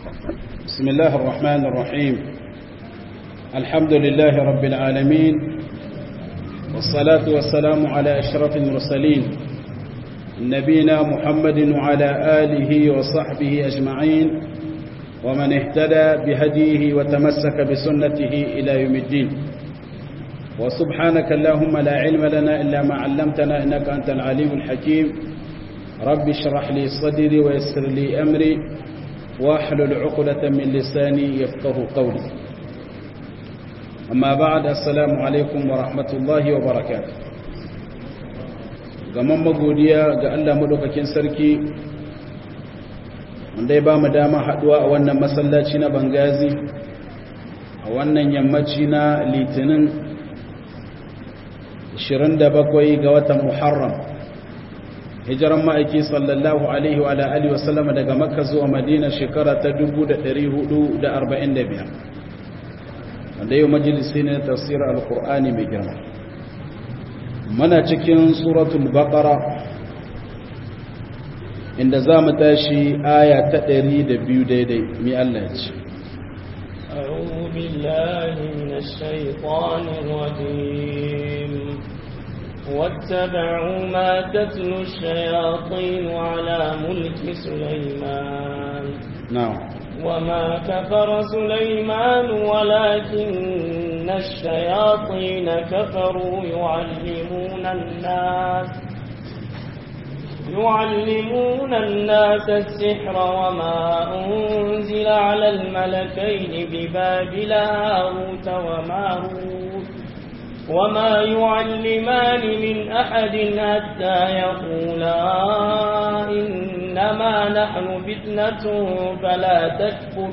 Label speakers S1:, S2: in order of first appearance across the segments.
S1: بسم الله الرحمن الرحيم الحمد لله رب العالمين والصلاة والسلام على أشرف المرسلين نبينا محمد وعلى آله وصحبه أجمعين ومن اهتدى بهديه وتمسك بسنته إلى يوم الدين وسبحانك اللهم لا علم لنا إلا ما علمتنا إنك أنت العليم الحكيم رب اشرح لي صدري ويسر لي أمري واحلل عقدة من لساني يفقه قولي أما بعد السلام عليكم ورحمة الله وبركاته gaman magodiya ga Allah madaukakin sarki wanda ya ba mu dama haduwa a wannan masallaci na Bangazi a wannan yammaci na Litinin 27 ga watan Muharram hijiran ma'aiki sallallahu alaihi wa alihi wasallama daga Makka zuwa Madina shekara ta 1445 wanda yau majalisi ne tafsir al-Qur'ani mai girma mana cikin suratul baqara inda za mu tashi aya ta 102 daidai mi Allah ya ce
S2: أعوذ بالله من الشيطان الرجيم واتبعوا ما تتلو الشياطين على ملك سليمان
S1: نعم
S2: وما كفر سليمان ولكن الشياطين كفروا يعلمون الناس يعلمون الناس السحر وما أنزل على الملكين ببابل هاروت وماروت وما يعلمان من أحد حتى يقولا إنما نحن فتنة فلا تكفر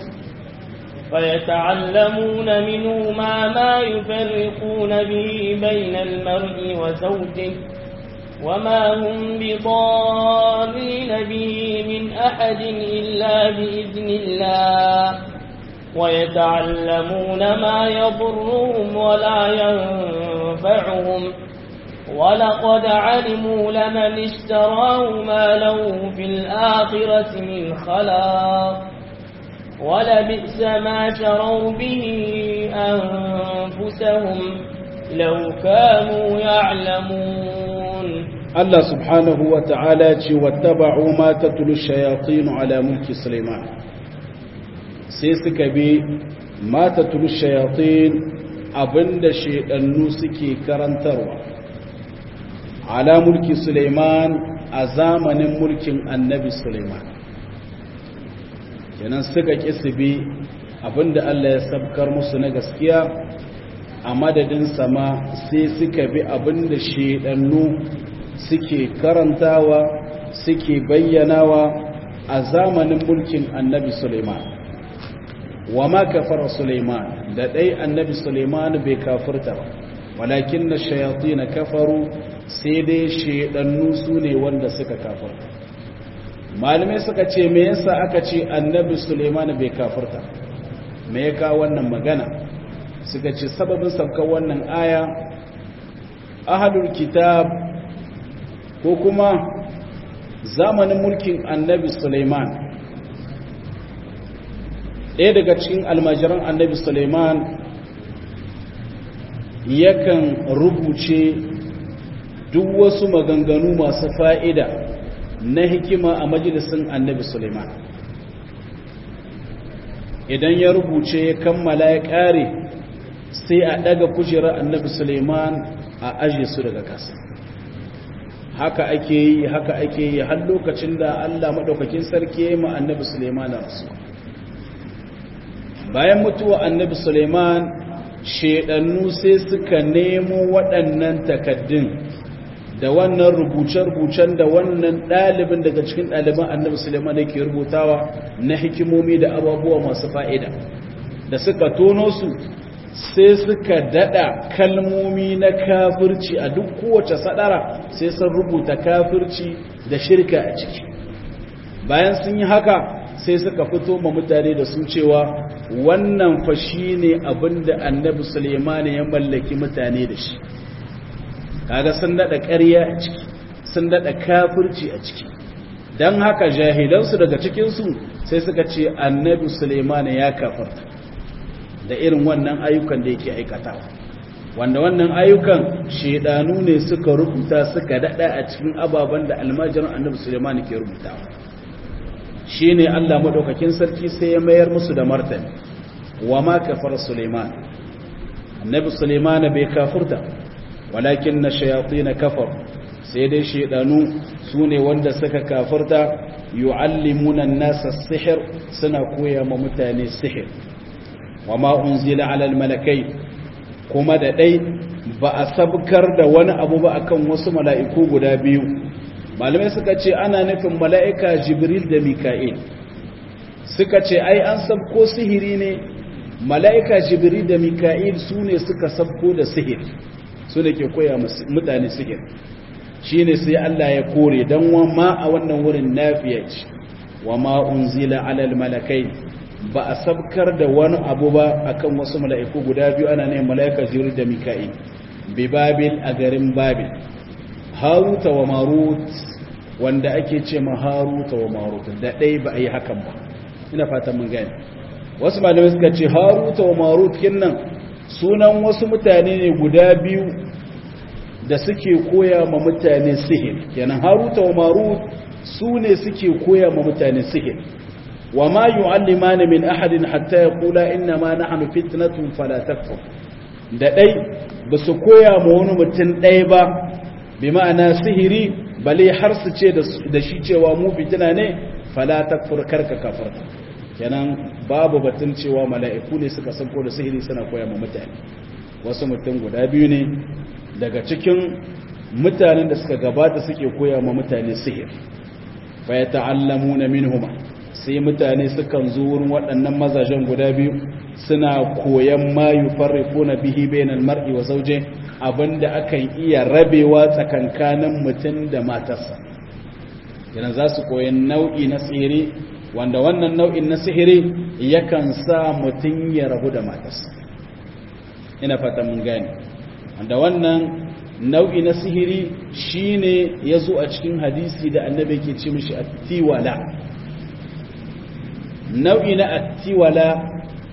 S2: فيتعلمون منهما ما يفرقون به بين المرء وزوجه وما هم بضارين به من أحد إلا بإذن الله ويتعلمون ما يضرهم ولا ينفعهم ولقد علموا لمن اشتراه ما له في الآخرة من خلاق ولبئس ما شروا به أنفسهم لو كانوا يعلمون
S1: الله سبحانه وتعالى واتبعوا ما تتلو الشياطين على ملك سليمان سيسك بي ما تتلو الشياطين abinda shedannu suke karantarwa ala mulki Suleiman a zamanin mulkin annabi Suleiman kenan suka kisibi abinda Allah ya sabkar musu na gaskiya a madadin sama sai suka bi abinda shedannu suke karantawa suke bayyanawa a zamanin mulkin annabi Suleiman wa ma kafara Suleiman da dai annabi Suleiman bai kafirta ba walakin na shayati na kafaru sai dai shedannu su ne wanda suka kafirta malamai suka ce me yasa aka ce annabi Suleiman bai kafirta me ya kawo wannan magana suka ce sababin saukar wannan aya ahlul kitab ko kuma zamanin mulkin annabi Suleiman ɗaya daga cikin almajiran annabi Suleiman yakan rubuce duk wasu maganganu masu fa'ida na hikima a majalisun annabi Suleiman idan ya rubuce ya kammala ya ƙare sai a ɗaga kujerar annabi Suleiman a aje su daga ƙasa haka ake yi haka ake yi har lokacin da Allah maɗaukakin sarki ya yi ma annabi Suleiman rasu bayan mutuwa annabi Suleiman shedannu sai suka nemo waɗannan takaddun da wannan rubuce-rubucen da wannan ɗalibin daga cikin ɗaliban annabi Suleiman yake rubutawa na hikimomi da abubuwa masu fa'ida da suka tono su sai suka dada kalmomi na kafirci a duk kowace sadara sai sun rubuta kafirci da shirka a ciki bayan sun yi haka sai suka fito ma mutane da su cewa wannan fa shine abinda annabi Suleiman ya mallaki mutane da shi kaga sun dada ƙarya a ciki sun dada kafirci a ciki dan haka jahilansu daga cikin su sai suka ce annabi Sulaiman ya kafarta da irin wannan ayyukan da yake aikatawa wanda wannan ayyukan shedanu ne suka rubuta suka dada a cikin ababen da almajiran annabi Sulaiman ke rubutawa shine Allah madaukakin sarki sai ya mayar musu da martani wa ma kafara Sulaiman annabi Sulaiman bai kafurta walakin na shayatin kafar sai dai shedanu sune wanda suka kafurta yu'allimuna an-nasa sihir suna koya ma mutane sihir wa ma unzila ala al-malakai kuma da dai ba a sabkar da wani abu ba akan wasu mala'iku guda biyu malamai suka ce ana nufin mala'ika jibril da mika'il suka ce ai an sabko sihiri ne mala'ika jibril da mika'il su ne suka sabko da sihir su ne ke koya mutane sihir shi ne sai Allah ya kore don ma a wannan wurin nafiya ce wa ma'un zila alal malakai ba a sabkar da wani abu ba akan wasu mala'iku guda biyu ana ne mala'ika jibril da mika'il bi babil a garin babil haruta wa marut wanda ake ce ma haruta wa marut da ɗai ba a yi hakan ba ina fatan mun gani wasu malamai suka ce haruta wa marut kinnan sunan wasu mutane ne guda biyu da suke koya ma mutane sihir kenan haruta wa marut su ne suke koya ma mutane sihir wa ma yu'allimani min ahadin hatta yaqula inna ma nahnu fitnatun fala takfur da dai ba su koya ma wani mutum ɗaya ba bi ma'ana sihiri bale har su ce da shi cewa mu fitina ne fala takfur karka kafarta kenan babu batun cewa mala'iku ne suka sanko da sihiri suna koya ma mutane wasu mutum guda biyu ne daga cikin mutanen da suka gabata suke koya ma mutane sihir fa yata'allamuna minhuma sai mutane sukan zo wurin waɗannan mazajen guda biyu suna koyan ma yufarriquna bihi bainal mar'i wa zawji abinda akan iya rabewa tsakankanin mutum da matarsa yana za su koyan nau'i na sihiri wanda wannan nau'in na sihiri yakan sa mutum ya rabu da matarsa ina fata mun gane wanda wannan nau'i na sihiri shine ya zo a cikin hadisi da annabi ke ce mishi attiwala nau'i na attiwala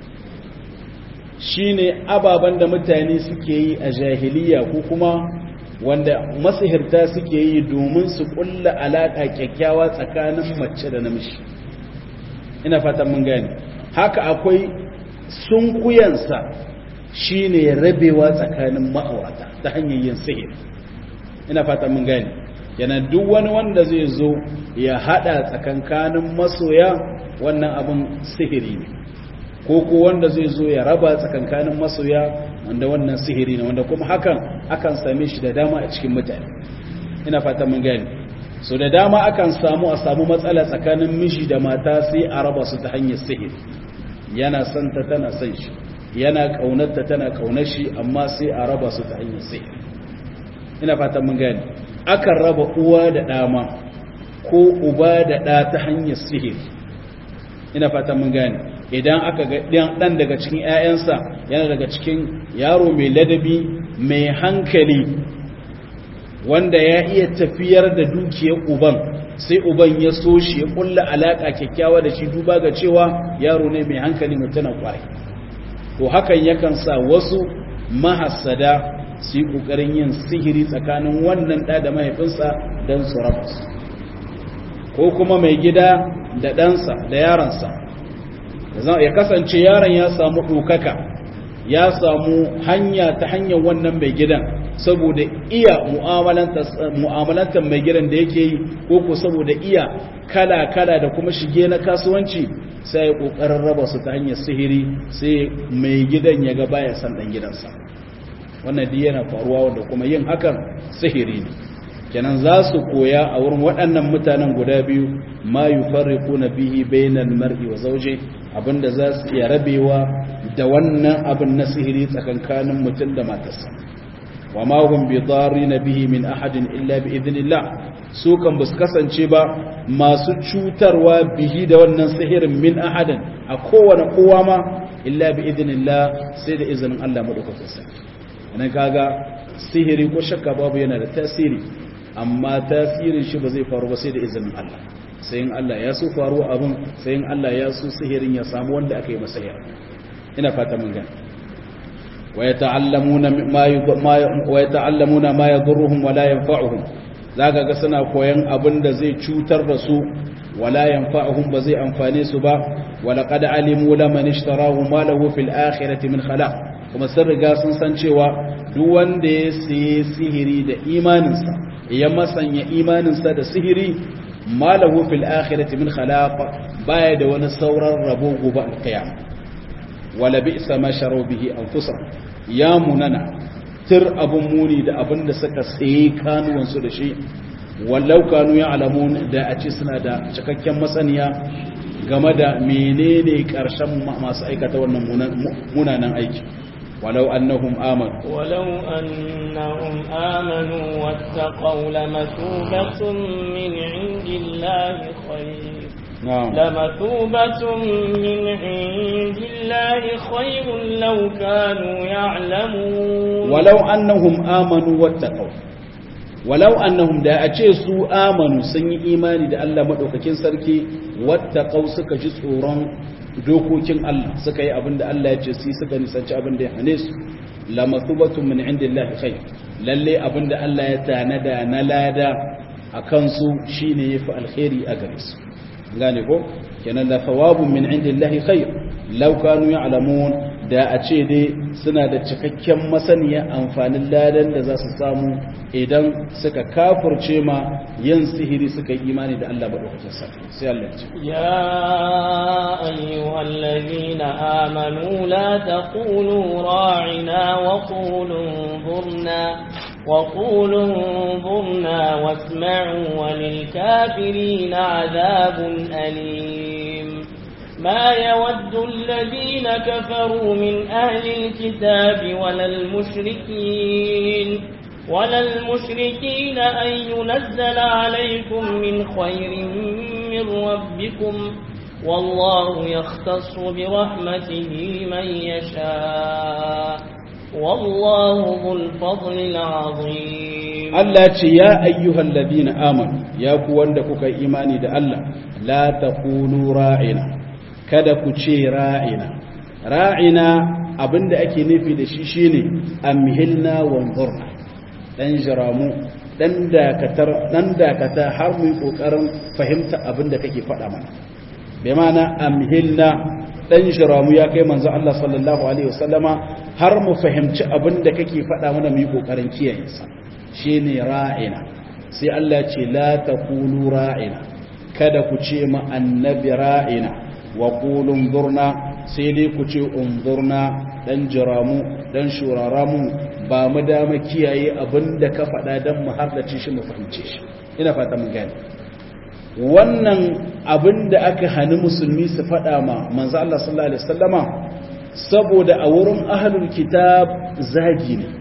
S1: shine ababen da mutane suke yi a jahiliya ko kuma wanda masihirta suke yi domin su kulla alaƙa kyakkyawa tsakanin mace da namiji ina fatan mun gane haka akwai sunkuyansa shine rabewa tsakanin ma'aurata ta hanyar yin sihir ina fatan mun gane yana duk wani wanda zai zo ya hada tsakankanin masoya wannan abin sihiri ne ko ko wanda zai zo ya raba tsakankanin masoya wanda wannan sihiri ne wanda kuma hakan akan same shi da dama a cikin mutane ina fata mun gani so da dama akan samu a samu matsala tsakanin miji da mata sai a raba su ta hanyar sihiri yana son ta tana son shi yana kaunarta tana kaunar shi amma sai a raba su ta hanyar sihiri ina fata mun gani akan raba uwa da dama ko uba da ɗa ta hanyar sihiri ina fata mun gani idan aka ga ɗan daga cikin 'ya'yansa yana daga cikin yaro mai ladabi mai hankali wanda ya iya tafiyar da dukiyar uban sai uban ya so shi ya kulla alaƙa kyakkyawa da shi duba ga cewa yaro ne mai hankali mutuna kwarai to hakan yakan sa wasu mahassada su yi ƙoƙarin yin sihiri tsakanin wannan ɗa da mahaifinsa don su raba su ko kuma mai gida da ɗansa da yaransa ya kasance yaron ya samu ɗaukaka ya samu hanya ta hanyar wannan mai gidan saboda iya mu'amalantar mai gidan da yake yi ko ko saboda iya kala-kala da kuma shige na kasuwanci sai ya ƙoƙarin raba su ta hanyar sihiri sai mai gidan ya ga baya san ɗan gidansa wannan duk yana faruwa wanda kuma yin hakan sihiri ne kenan za su koya a wurin waɗannan mutanen guda biyu ma yufarriquna bihi bainal mar'i wa zawji abinda za su iya rabewa da wannan abin na sihiri tsakankanin mutum da matarsa wa ma hum bi darina bihi min ahadin illa bi idnillah su kan bus kasance ba masu cutarwa bihi da wannan sihirin min ahadin a kowane kowa ma illa bi idnillah sai da izinin Allah madaukakin sarki nan kaga sihiri ko shakka babu yana da tasiri amma tasirin shi ba zai faru ba sai da izinin Allah sai in Allah ya so faru abin sai in Allah ya so sihirin ya samu wanda aka yi masa ina fata mun gani ويتعلمون ما ما ويتعلمون ما يضرهم ولا ينفعهم zaka ga suna koyan abin da zai cutar da su wala yanfa'uhum ba zai amfane su ba wala qad alimu laman ishtarahu ma lahu fil akhirati min khalaq kuma sun riga sun san cewa duk wanda ya sayi sihiri da imaninsa ya masanya imaninsa da sihiri ma lahu fil akhirati min khalaq baya da wani sauran rabo gobe alqiyamah wala bi'sa ma sharu bihi anfusahum ya munana tir abun muni da abin da suka sayi kanuwan su da shi wallau kanu ya alamun da a ce suna da cikakken masaniya game da menene karshen masu aikata wannan munanan aiki ولو أنهم آمنوا
S2: ولو أنهم آمنوا واتقوا لمثوبة من عند الله خير
S1: نعم
S2: لمثوبة من عند الله خير لو كانوا يعلمون
S1: ولو أنهم آمنوا واتقوا ولو أنهم دا أجي سو آمنوا سني إيماني دا الله مدوككين سركي واتقوا سكا جسوران dokokin Allah suka yi abin da Allah ya ce su suka nisanci abin da ya hane su la mathubatun min indillahi khair lalle abin da Allah ya tanada na lada akan su shine yafi alkhairi a gare su gane ko kenan la thawabun min indillahi khair law kanu ya'lamun da a ce dai suna da cikakken masaniya amfanin ladan da za su samu idan suka kafurce ma yin sihiri suka yi imani da Allah madaukakin sarki sai Allah ya ce
S2: يا أيها الذين آمنوا لا تقولوا راعنا وقولوا انظرنا وقولوا انظرنا واسمعوا وللكافرين عذاب أليم ما يود الذين كفروا من أهل الكتاب ولا المشركين ولا المشركين أن ينزل عليكم من خير من ربكم والله يختص برحمته من يشاء والله ذو الفضل العظيم
S1: Allah ce ya ayyuhal ladina amanu ya ku wanda kuka yi imani da Allah la taqulu ra'ina kada ku ce ra'ina ra'ina abinda ake nufi da shi shine amhilna wanzurna dan jiramu dan dakatar dan dakata har mu yi kokarin fahimta abinda kake faɗa mana bai mana amhilna dan jiramu ya kai manzo Allah sallallahu alaihi wasallama har mu fahimci abinda kake faɗa mana mu yi kokarin kiyaye sa shine ra'ina sai Allah ce la taqulu ra'ina kada ku ce ma annabi ra'ina wa qulu unzurna sai dai ku ce unzurna dan jiramu dan shuraramu ba mu dama kiyaye abinda ka faɗa dan mu hardace shi mu fahimce shi ina fata mun gane wannan abinda aka hani musulmi su faɗa ma manzo Allah sallallahu alaihi wasallama saboda a wurin ahlul kitab zagi ne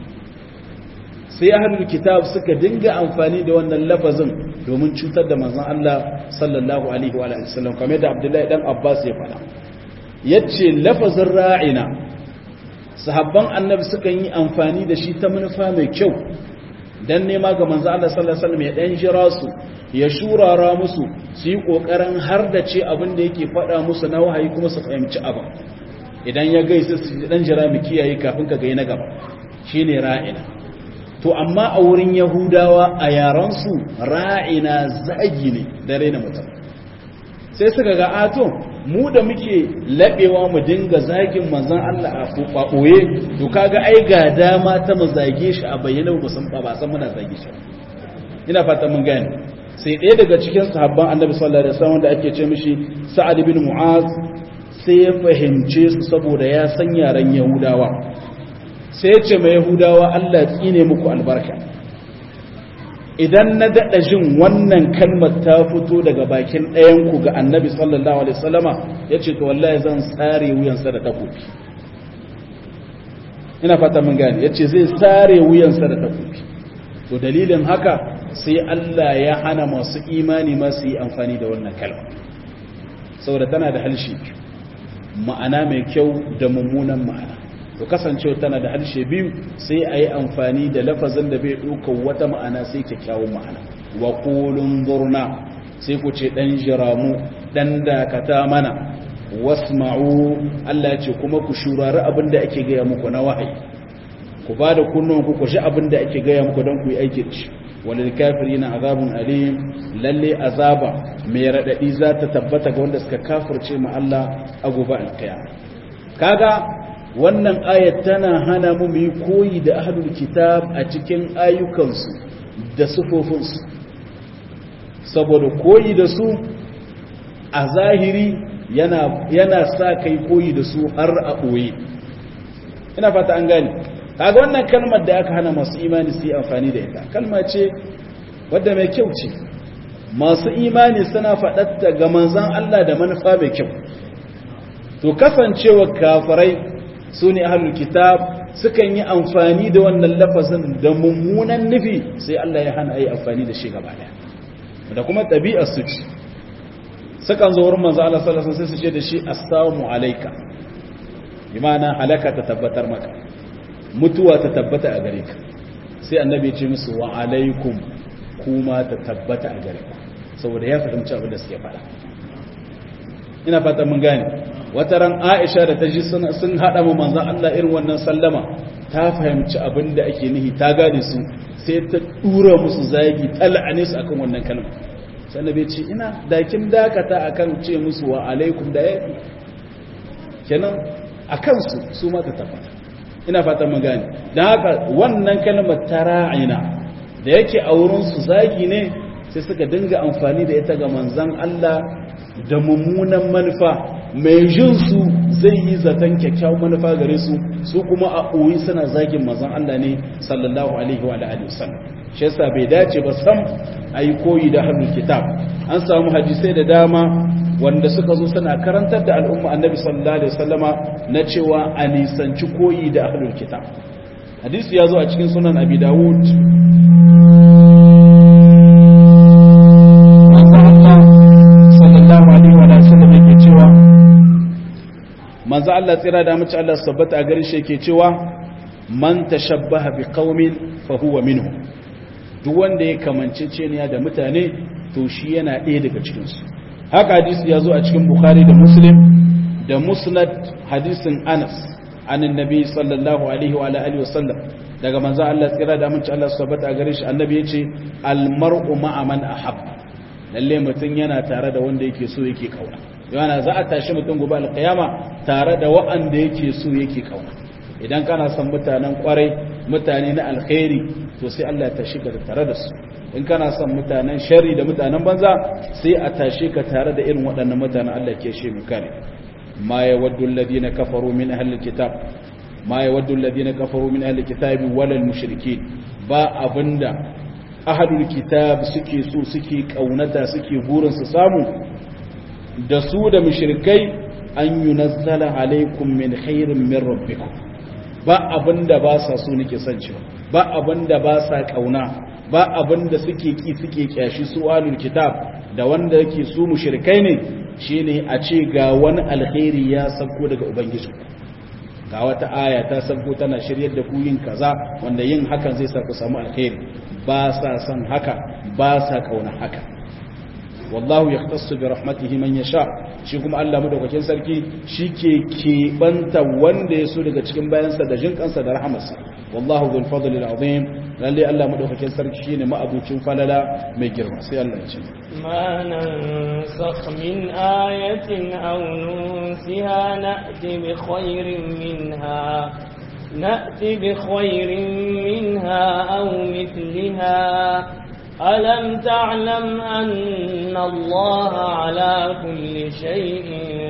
S1: sai ahlul kitab suka dinga amfani da wannan lafazin domin cutar da manzon Allah sallallahu alaihi wa alihi wasallam kamar da Abdullahi dan Abbas ya faɗa yace lafazin ra'ina sahabban annabi suka yi amfani da shi ta manufa mai kyau dan nema ga manzon Allah sallallahu alaihi wasallam ya dan jira su ya shurara musu su yi kokarin har da ce abin da yake faɗa musu na wahayi kuma su fahimci abin idan ya gaisa su dan jira mu kiyaye kafin ka ga na gaba shine ra'ina to amma a wurin yahudawa a yaransu ra'ina zagi ne da raina mutum sai suka ga ato mu da muke laɓewa mu dinga zagin manzan Allah a ɓoye to kaga ai ga dama ta mu zage shi a bayyana ba san ba san muna zage shi ina fata mun gane sai ɗaya daga cikin sahabban annabi sallallahu alaihi wasallam da ake ce mishi sa'ad bin mu'az sai ya fahimce su saboda ya san yaran yahudawa sai ce mai yahudawa Allah tsine muku albarka idan na daɗa jin wannan kalmar ta fito daga bakin ɗayanku ga annabi sallallahu alaihi wasallama ya ce to wallahi zan tsare wuyansa da takobi ina fata mun gane ya ce zai tsare wuyansa da takobi to dalilin haka sai Allah ya hana masu imani masu yi amfani da wannan kalma saboda tana da halshi ma'ana mai kyau da mummunan ma'ana to kasancewa tana da harshe biyu sai a yi amfani da lafazin da bai ɗaukar wata ma'ana sai kyakkyawan ma'ana wa ƙulun zurna sai ku ce dan jiramu dan dakata mana wasma'u Allah ce kuma ku shurari abin da ake gaya muku na wahayi ku ba da kunnuwanku ku ji abin da ake gaya muku don ku yi aiki da shi walil kafirina azabun alim lalle azaba mai radadi za ta tabbata ga wanda suka kafirce ma Allah a gobe alkiyama kaga wannan ayat tana hana mu mu koyi da ahlul kitab a cikin ayyukansu da sufofinsu saboda koyi da su a zahiri yana yana sa kai koyi da su har a ɓoye ina fata an gane kaga wannan kalmar da aka hana masu imani su yi amfani da ita kalma ce wadda mai kyau ce masu imani suna faɗatta ga manzan Allah da manufa mai kyau to kasancewa kafirai su ne ahlul kitab sukan yi amfani da wannan lafazin da mummunan nufi sai Allah ya hana yi amfani da shi gaba daya da kuma ɗabi'ar su ce sukan zo wurin manzo Allah sallallahu alaihi wasallam sai su ce da shi assalamu alayka bi ma'ana halaka ta tabbatar maka mutuwa ta tabbata a gare ka sai annabi ya ce musu wa alaikum kuma ta tabbata a gare ku saboda ya fahimci abin da suke faɗa ina fata mun gane wata ran Aisha da ta ji sun hada mu manzon Allah irin wannan sallama ta fahimci abin da ake nihi ta gane su sai ta dura musu zagi ta la'ane su akan wannan kalma sai annabi ya ce ina dakin dakata akan ce musu wa alaikum da yafi kenan akan su su ma ta tabbata ina fatan mun gane dan haka wannan kalmar tara'ina da yake a wurin su zagi ne sai suka dinga amfani da ita ga manzon Allah da mummunan manufa mai jin su zai yi zaton kyakkyawan manufa gare su su kuma a ɓoyi suna zagin manzon Allah ne sallallahu alaihi wa alihi wasallam shi yasa bai dace ba sam ayi koyi da hannun kitab an samu hadisai da dama wanda suka zo suna karantar da al'umma annabi sallallahu alaihi wasallama na cewa a nisanci koyi da ahlul kitab hadisi ya zo a cikin sunan abi dawud sallallahu alaihi wa sallam yake cewa manzo Allah tsira da mace Allah sabbata a garin shi yake cewa man tashabbaha bi qaumin fa huwa minhum duk wanda ya kamance ceniya da mutane to shi yana ɗaya daga cikin su haka hadisi ya zo a cikin bukhari da muslim da musnad hadisin anas an annabi sallallahu alaihi wa alihi wa sallam daga manzo Allah tsira da mace Allah sabbata a garin shi annabi yace al mar'u ma'a man ahabba lalle mutum yana tare da wanda yake so yake kauna yana za a tashi mutum gobe alkiyama tare da wa'anda yake so yake kauna idan kana son mutanen kwarai mutane na alkhairi to sai Allah ya tashi ka tare da su in kana son mutanen shari da mutanen banza sai a tashi ka tare da irin waɗannan mutanen Allah ke shi mu kare ma yawaddu alladhina kafaru min ahli alkitab ma yawaddu alladhina kafaru min ahli alkitabi wal mushrikeen ba abinda ahlul kitab suke so suke kaunata suke burin su samu da su da mushrikai an yunazzala alaikum min khairin min rabbikum ba abinda ba sa so nake son cewa ba abinda ba sa kauna ba abinda suke ki suke kyashi su ahlul kitab da wanda yake su mushrikai ne shine a ce ga wani alkhairi ya sauko daga ubangiji ga wata aya ta sauko tana shiryar da ku yin kaza wanda yin hakan zai sa ku samu alkhairi ba sa son haka ba sa kauna haka wallahu yahtassu bi rahmatihi man yasha shi kuma Allah madaukakin sarki shike keɓanta wanda ya so daga cikin bayansa da jin kansa da rahamarsa wallahu dhul fadli azim lalle Allah madaukakin sarki shine ma'abucin falala mai girma sai Allah ya ce
S2: ma nansakh min ayatin aw nunsiha na'ti bi khairin minha نأتي بخير منها أو مثلها ألم تعلم أن الله على كل شيء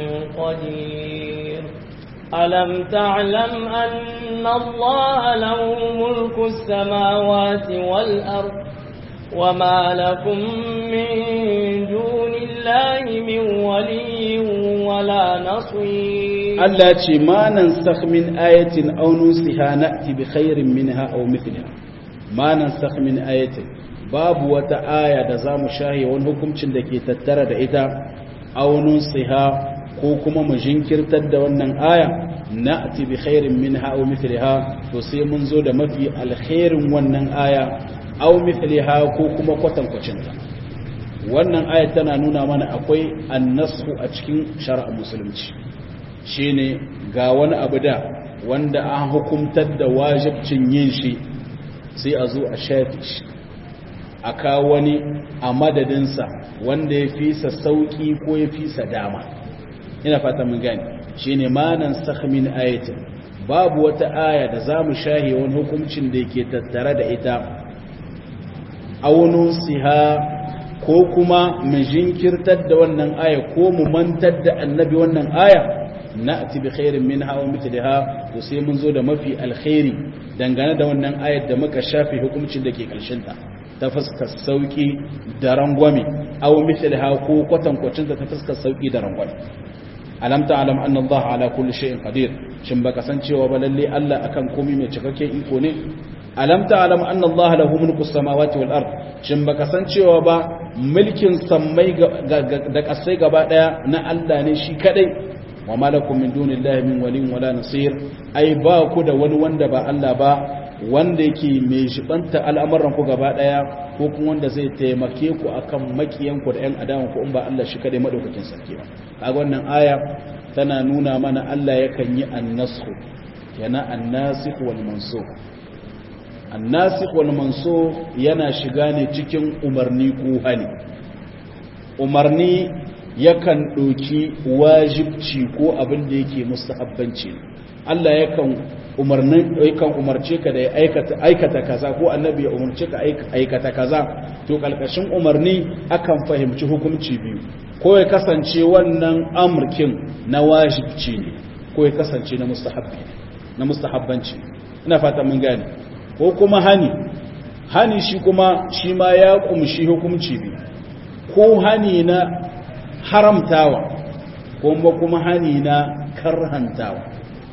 S2: قدير ألم تعلم أن الله له ملك السماوات والأرض وما لكم من دون الله من ولي ولا نصير
S1: Allah ce ma nan min ayatin aw nusiha na'ti bi khairin minha aw mithliha ma nan min ayatin babu wata aya da zamu shahi wani hukuncin da ke tattara da ita aw nusiha ko kuma mu jinkirtar da wannan aya na'ti bi khairin minha aw mithliha to sai mun zo da mafi alkhairin wannan aya aw mithliha ko kuma kwatankwacin ta wannan ayat tana nuna mana akwai annasu a cikin shari'ar musulunci shine ga wani abu da wanda an hukumtar da wajibcin yin shi sai a zo a shafi shi a kawo wani a madadinsa wanda ya fi sa sauki ko ya fi sa dama ina fata mun gani shine manan sakmin ayatin babu wata aya da za mu shahe wani hukuncin da yake tattare da ita aunun siha ko kuma mu jinkirtar da wannan aya ko mu mantar da annabi wannan aya na'ti bi khairin minha wa mithliha to sai mun zo da mafi alkhairi dangane da wannan ayar da muka shafe hukuncin da ke karshen ta ta fuskar sauki da rangwame aw mithliha ko kwatankwacin ta fuskar sauki da rangwame alam ta'lam anna Allah ala kulli shay'in qadir shin baka san cewa ba lalle Allah akan komai mai cikakken iko ne alam ta'lam anna Allah lahu mulku samawati wal ard shin baka san cewa ba mulkin sammai da kasai gaba daya na Allah ne shi kadai wa malakum min dunillahi min waliyin wala nasir ai ba ku da wani wanda ba Allah ba wanda yake mai shibanta al'amuran ku gaba daya ko kuma wanda zai taimake ku akan makiyan ku da ƴan adawan ku in ba Allah shi kadai madaukakin sarki ba kaga wannan aya tana nuna mana Allah yakan yi annasku yana annasikh wal mansukh annasikh wal mansukh yana shiga ne cikin umarni ko hani umarni yakan ɗauki wajibci ko abin da yake mustahabbanci Allah yakan umarnin yakan umarce ka da ya aikata aikata kaza ko annabi ya umarce ka aikata kaza to kalkashin umarni akan fahimci hukunci biyu ko ya kasance wannan amurkin na wajibci ne ko ya kasance na mustahabbi na mustahabbanci ina fata mun gane ko kuma hani hani shi kuma shi ma ya kumshi hukunci biyu ko hani na haramtawa kuma kuma hani na karhantawa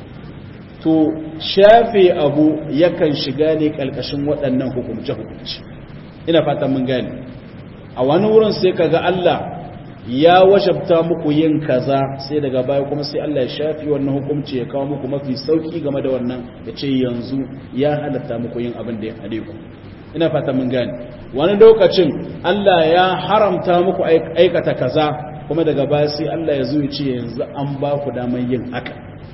S1: to shafe abu yakan shiga ne kalkashin waɗannan hukumce-hukumce ina fata mun gane a wani wurin sai kaga Allah ya wajabta muku yin kaza sai daga baya kuma sai Allah ya shafi wannan hukunci ya kawo muku mafi sauki game da wannan ya ce yanzu ya halatta muku yin abin da ya hade ku ina fata mun gane wani lokacin Allah ya haramta muku aikata kaza kuma daga baya sai Allah ya zo ya ce yanzu an ba ku damar yin haka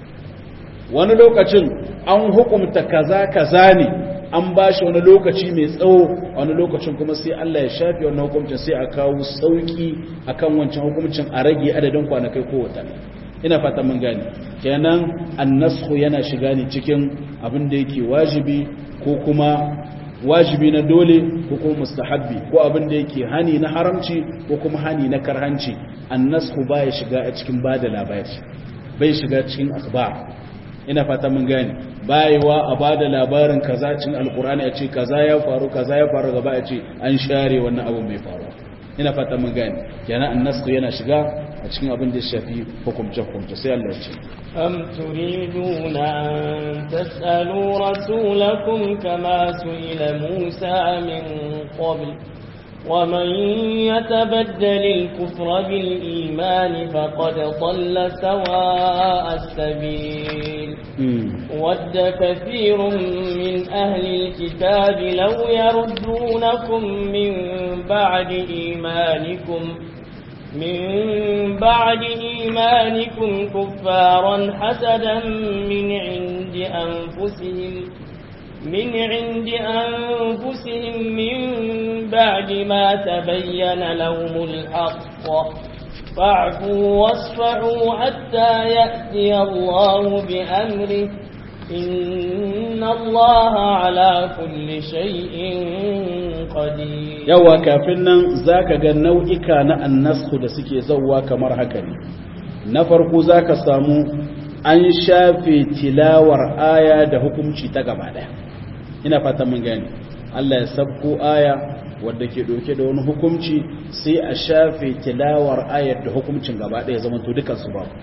S1: wani lokacin an hukumta kaza kaza ne an ba shi wani lokaci mai tsawo wani lokacin kuma sai Allah ya shafi wannan hukuncin sai a kawo sauki akan wancan hukuncin a rage adadin kwanakai ko watanni ina fata mun gane kenan annashu yana shiga ne cikin abin da yake wajibi ko kuma wajibi na dole ko kuma mustahabbi ko abin da yake hani na haramci ko kuma hani na karhanci annashu baya shiga a cikin bada labari bai shiga cikin akhbar ina fata mun gane bayewa a bada labarin kaza cikin alkur'ani a ce kaza ya faru kaza ya faru gaba a ce an share wannan abu mai faru ina fata mun gane kenan annasku yana shiga a cikin abin da ya shafi hukumce hukumce sai Allah ya ce
S2: am turiduna an tas'alu rasulakum kama su'ila Musa min qabl ومن يتبدل الكفر بالإيمان فقد ضل سواء السبيل ود كثير من أهل الكتاب لو يردونكم من بعد إيمانكم من بعد إيمانكم كفارا حسدا من عند أنفسهم من عند أنفسهم من بعد ما تبين لهم الحق فاعفوا واصفحوا حتى يأتي الله بأمره إن الله على كل شيء قدير
S1: yawa kafin nan zaka ga nau'ika na annasku da suke zauwa kamar haka ne na farko zaka samu an shafe tilawar aya da hukunci ta gaba daya ina fatan mun gane Allah ya sabko aya wadda ke doke da wani hukunci sai a shafe tilawar ayar da hukuncin gaba daya zaman to dukan su babu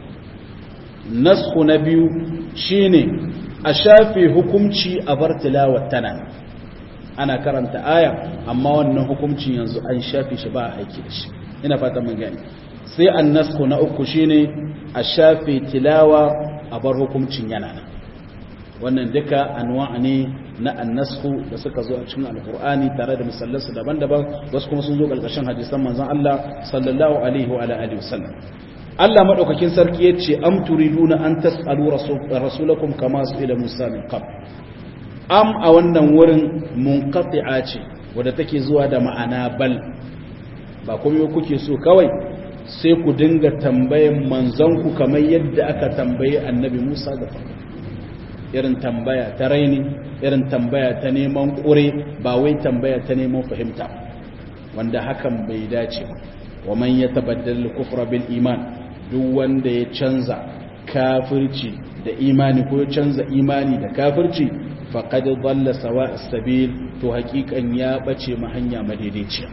S1: nasku na biyu shine a shafe hukunci a bar tilawar tana ana karanta aya amma wannan hukuncin yanzu an shafe shi ba a aiki da shi ina fatan mun gane sai annasku na uku shine a shafe tilawa a bar hukuncin yana nan wannan duka anwa ne na annasku da suka zo a cikin alkur'ani tare da misallansu daban-daban wasu kuma sun zo ƙarƙashin hadisan manzon Allah sallallahu alaihi wa alihi wasallam Allah madaukakin sarki yace am turiduna an tasalu rasulakum kama su'ila Musa min qabl am a wannan wurin munqati'a ce wadda take zuwa da ma'ana bal ba kuma kuke so kawai sai ku dinga tambayan manzanku kamar yadda aka tambayi annabi Musa da farko irin tambaya ta raini irin tambaya ta neman ƙure ba wai tambaya ta neman fahimta wanda hakan bai dace ba wa man yatabaddal kufra bil iman duk wanda ya canza kafirci da imani ko ya canza imani da kafirci faqad dhalla sawa as-sabil to hakikan ya bace ma hanya madaidaiciya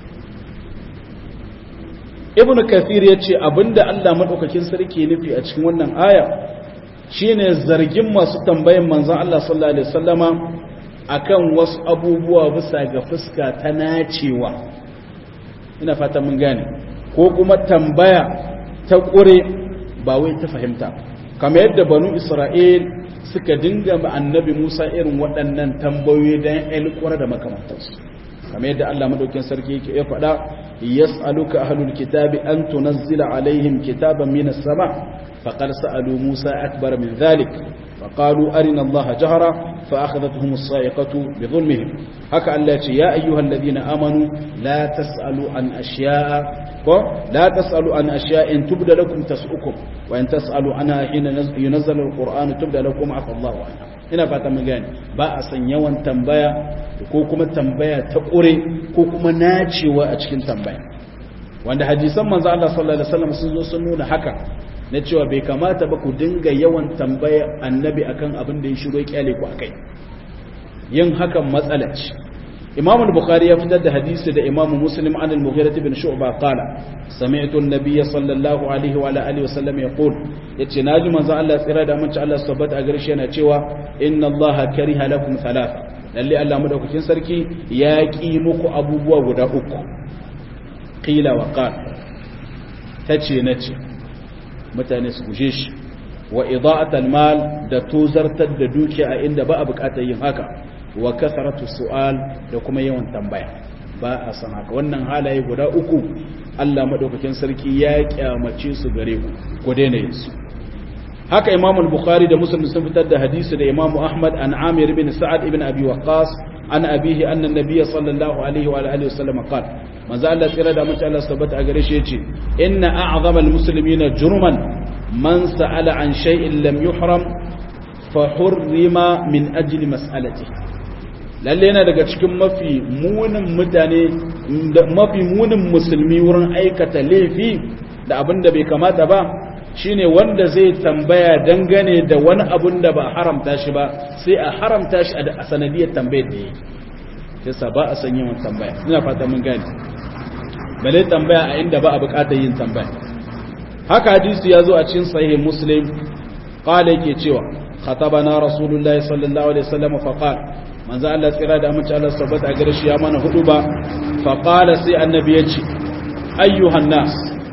S1: ibnu kathir yace abinda Allah madaukakin sarki nufi a cikin wannan aya shine zargin masu tambayan manzon Allah sallallahu alaihi wasallama akan wasu abubuwa bisa ga fuska ta nacewa ina fata mun gane ko kuma tambaya ta ƙure ba wai ta fahimta kamar yadda banu isra'il suka dinga ma annabi musa irin waɗannan tambayoyi don ƴan da makamantarsu kamar yadda allah madaukin sarki yake ya faɗa yas'aluka ahlul kitabi an tunazzila alaihim kitaban minas sama faqad sa'alu musa akbar min dhalik فقالوا أرنا الله جهرا فأخذتهم الصائقة بظلمهم هكا الله يا أيها الذين آمنوا لا تسألوا عن أشياء لا تسألوا عن أشياء إن تبدى لكم تسؤكم وإن تسألوا عنها حين ينزل القرآن تبدى لكم عفى الله عنها ina fata mun gane ba a san yawan tambaya ko kuma tambaya ta ƙure ko kuma nacewa a cikin tambaya wanda hadisan manzo Allah sallallahu alaihi wasallam sun zo sun nuna haka na cewa bai kamata ba ku dinga yawan tambaya annabi akan abin da ya shiro kyale ku akai yin hakan matsala ce imam al-bukhari ya fitar da hadisi da imam muslim an al-mughira ibn shu'ba qala sami'tu an-nabiyya sallallahu alaihi wa alihi wa sallam yaqul yace naji manzo Allah tsira da mun ci Allah subhanahu a garshe yana cewa inna Allah kariha lakum thalatha lalle Allah madaukakin sarki ya ki muku abubuwa guda uku qila wa qala tace nace mutane su guje shi wa ida'atul mal da tozartar da dukiya a inda ba a bukatar yin haka wa kasaratu su'al da kuma yawan tambaya ba a san haka wannan halaye guda uku Allah madaukakin sarki ya kyamace su gare ku ku daina yin su haka Imam al-Bukhari da Muslim sun fitar da hadisi da Imam Ahmad an Amir ibn Sa'ad ibn Abi Waqqas an abihi anna an-nabiy sallallahu alaihi wa alihi wasallam qala manzo Allah tsira da mace Allah tabbata a gare shi yace inna a'zama al-muslimina jurman man sa'ala an shay'in lam yuhram fa hurrima min ajli mas'alatihi lalle yana daga cikin mafi munin mutane mafi munin musulmi wurin aikata laifi da abin da bai kamata ba shine wanda zai tambaya dangane da wani abin da ba haramta shi ba sai a haramta shi a sanadiyar tambayar da yi yasa ba a san yawan tambaya ina fata mun gane bale tambaya a inda ba a bukatar yin tambaya haka hadisi ya zo a cikin sahih muslim qala yake cewa khatabana rasulullahi sallallahu alaihi wasallam fa qala manzo Allah tsira da amince Allah tabbata a gare shi ya mana hudu ba fa qala sai annabi ya ce ayyuhan nas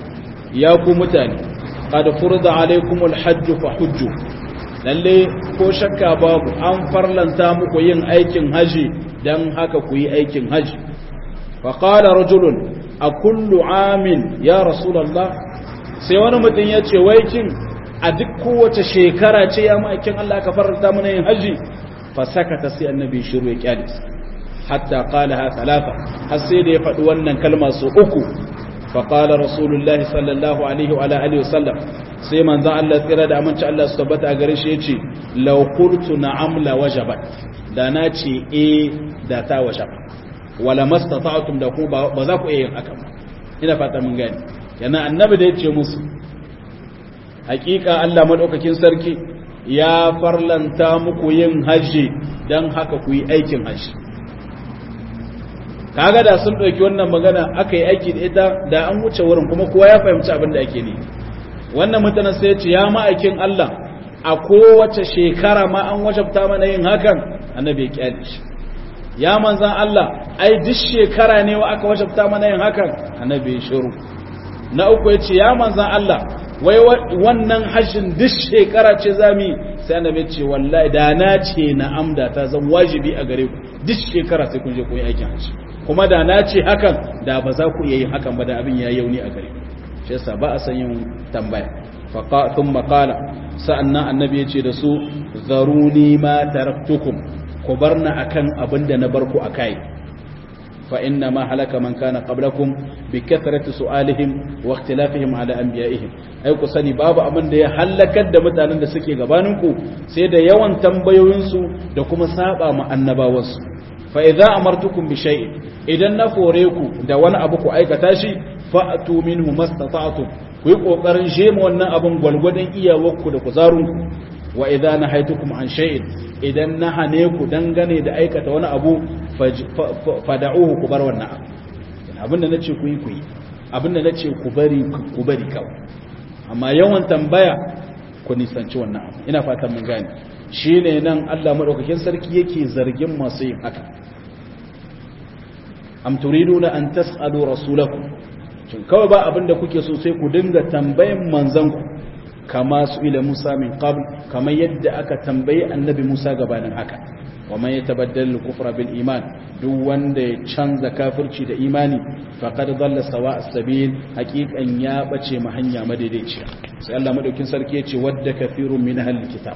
S1: ya ku mutane qad furida alaikumul hajj fa hujju lalle ko shakka babu an farlanta muku yin aikin haji dan haka ku yi aikin haji fa qala rajulun a kullu amin ya rasulullah sai wani mutum ya ce wai kin a duk kowace shekara ce ya ma'aikin Allah ka farlanta mana yin haji fasakata sai annabi shiru ya kyale hatta qalaha thalatha har sai da ya faɗi wannan kalma su uku fa qala rasulullahi sallallahu alaihi wa alihi wasallam sai manzo Allah tsira da aminci Allah su tabbata a gare shi yace law qultu na'am la wajabat da na ce eh da ta wajaba wala mastata'tum da ku ba za ku iya yin haka ina fata mun gani yana annabi da yace musu hakika Allah madaukakin sarki ya farlanta muku yin hajji don haka ku yi aikin hajji kaga da sun ɗauki wannan magana aka yi aiki da ita da an wuce wurin kuma kowa ya fahimci abin da ake ne wannan mutanen sai ce ya ma'aikin Allah a kowace shekara ma an wajabta mana yin hakan annabi ya kyale shi ya manzan Allah ai duk shekara ne wa aka wajabta mana yin hakan annabi ya shiru na uku ya ce ya manzan Allah wai wannan hajjin duk shekara ce zami sai annabi ce wallahi da na ce na'am da ta zan wajibi a gare ku duk shekara sai kun je ku yi aikin hajji kuma da na ce hakan da ba za ku iya yin hakan ba da abin ya yauni a gare ku shi yasa ba a san yin tambaya faqa thumma qala sa'annan annabi ya ce da su zaruni ma taraktukum ku barna akan abin da na bar ku akai fa inna ma halaka man kana qablakum bi kathrati su'alihim wa ikhtilafihim ala anbiya'ihim ai ku sani babu abin da ya halakar da mutanen da suke gabanin ku sai da yawan tambayoyin su da kuma saba ma annabawan su fa idza amartukum bi shay'in idan na fore ku da wani abu ku aikata shi fa'tu minhu mastata'tum ku yi kokarin jema wannan abin gwalgwadon iyawarku da kuzarunku wa idza nahaytukum an shay'in idan na hane ku dangane da aikata wani abu fada'uhu ku bar wannan abu abinda nace ku yi ku yi abinda nace ku bari ku bari kawai amma yawan tambaya ku nisanci wannan abu ina fatan mun gane shine nan Allah madaukakin sarki yake zargin masu yin haka am turiduna an tas'alu rasulakum shin kawai ba abinda kuke so sai ku dinga tambayan manzanku kama su ila Musa min qabl kamar yadda aka tambayi annabi Musa gabanin haka wa man yatabaddal al-kufra bil iman duk wanda ya canza kafirci da imani faqad dalla sawa as-sabil haqiqan ya bace ma hanya madaidaiciya sai Allah madaukin sarki yace wadda kafirun min ahlil kitab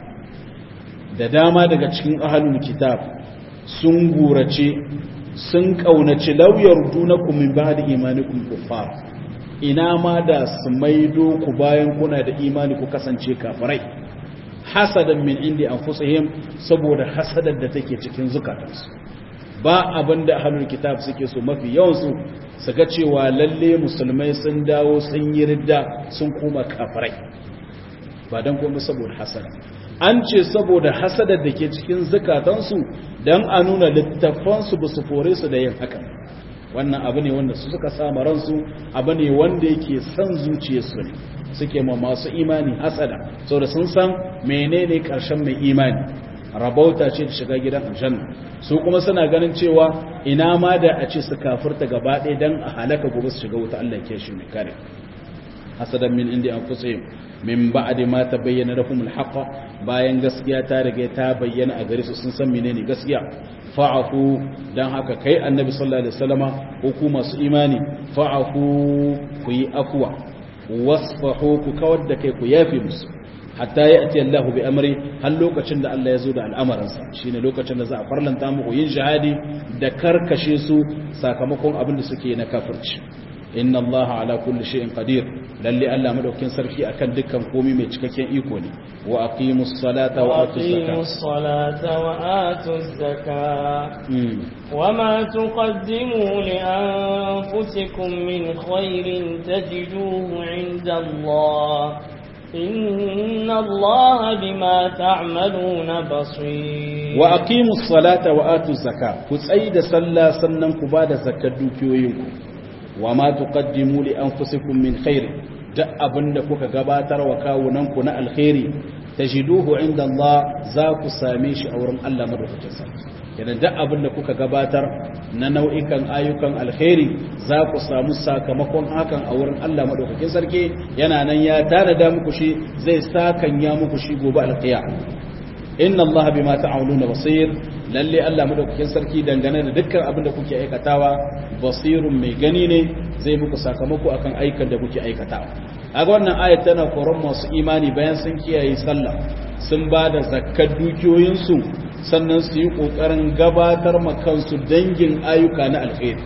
S1: da dama daga cikin ahlul kitab sun gurace sun kaunaci lauyar dunakum min ba'di imanikum kuffar ina ma da su maido ku bayan kuna da imani ku kasance kafirai hasadan min indi anfusihim saboda hasadar da take cikin zukatansu ba abin da ahlul kitab suke so mafi yawan su su ga cewa lalle musulmai sun dawo sun yi ridda sun koma kafirai ba dan komai saboda hasada an ce saboda hasadar da ke cikin zukatansu dan a nuna littafansu ba su fore su da yin haka wannan abu ne wanda su suka sama ransu abu ne wanda yake son zuciyarsu ne suke ma masu imani hasada saboda sun san menene karshen mai imani rabauta ce da shiga gidan aljanna su kuma suna ganin cewa ina ma da a ce su kafirta gaba ɗaya dan a halaka gobe su shiga wuta Allah ke shi mai kare hasadan min indi anfusihim min ba'di ma tabayyana lahum alhaq bayan gaskiya ta riga ta bayyana a gare su sun san menene gaskiya fa'afu dan haka kai annabi sallallahu alaihi wasallama ko ku masu imani fa'afu ku yi afwa wasfahu ku kawar da kai ku yafi musu hatta ya'ti Allahu bi amri har lokacin da Allah ya zo da al'amaransa shine lokacin da za a farlanta muku yin jihadi da karkashe su sakamakon abin da suke na kafirci inna allaha ala kulli shay'in qadir lalle Allah madaukakin sarki akan dukkan komai mai cikakken iko ne wa aqimus salata wa atuz
S2: aqimus salata wa atuz zakata wama tuqaddimu li anfusikum min khairin tajiduhu 'inda Allah inna Allah bima ta'maluna basir
S1: wa aqimus salata wa atuz zakata ku tsaida sallah sannan ku bada zakkar dukiyoyinku wa ma tuqaddimu li anfusikum min khair duk abinda kuka gabatar wa kawunanku na alkhairi tajiduhu inda Allah za ku same shi a wurin Allah madaukakin sarki idan duk abinda kuka gabatar na nau'ikan ayyukan alkhairi za ku samu sakamakon hakan a wurin Allah madaukakin sarki yana nan ya tanada muku shi zai sakan ya muku shi gobe alqiyam inna Allah bima ta'maluna basir lalle Allah madaukakin sarki dangane da dukkan abin da kuke aikatawa basirun mai gani ne zai muku sakamako akan aikan da kuke aikatawa kaga wannan ayat tana koron masu imani bayan sun kiyaye sallah sun ba da zakkar dukiyoyinsu sannan su yi kokarin gabatar ma kansu dangin ayyuka na alkhairi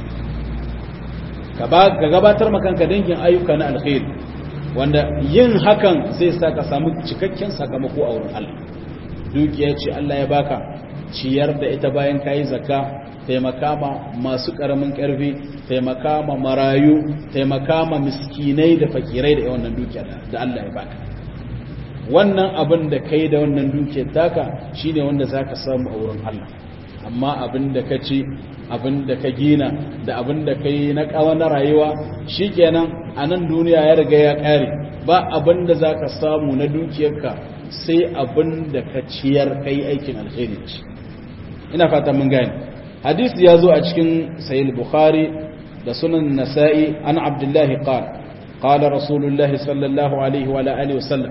S1: ka gabatar ma kanka dangin ayyuka na alkhairi wanda yin hakan zai sa ka samu cikakken sakamako a wurin Allah dukiya ce Allah ya baka ciyar da ita bayan kayi zakka taimaka ma masu karamin karfi taimaka ma marayu taimaka ma miskinai da fakirai da wannan dukiyar da Allah ya baka wannan abin da kai da wannan dukiyar taka shine wanda zaka samu a wurin Allah amma abin da ka ci abin da ka gina da abin da ka yi na kawa na rayuwa shikenan a nan duniya ya riga ya kare ba abin da zaka samu na dukiyarka sai abin da ka ciyar kai aikin alheri ce ina fata mun gane hadisi ya zo a cikin sahih bukhari da sunan nasa'i an abdullahi qala qala rasulullahi sallallahu alaihi wa alihi wa sallam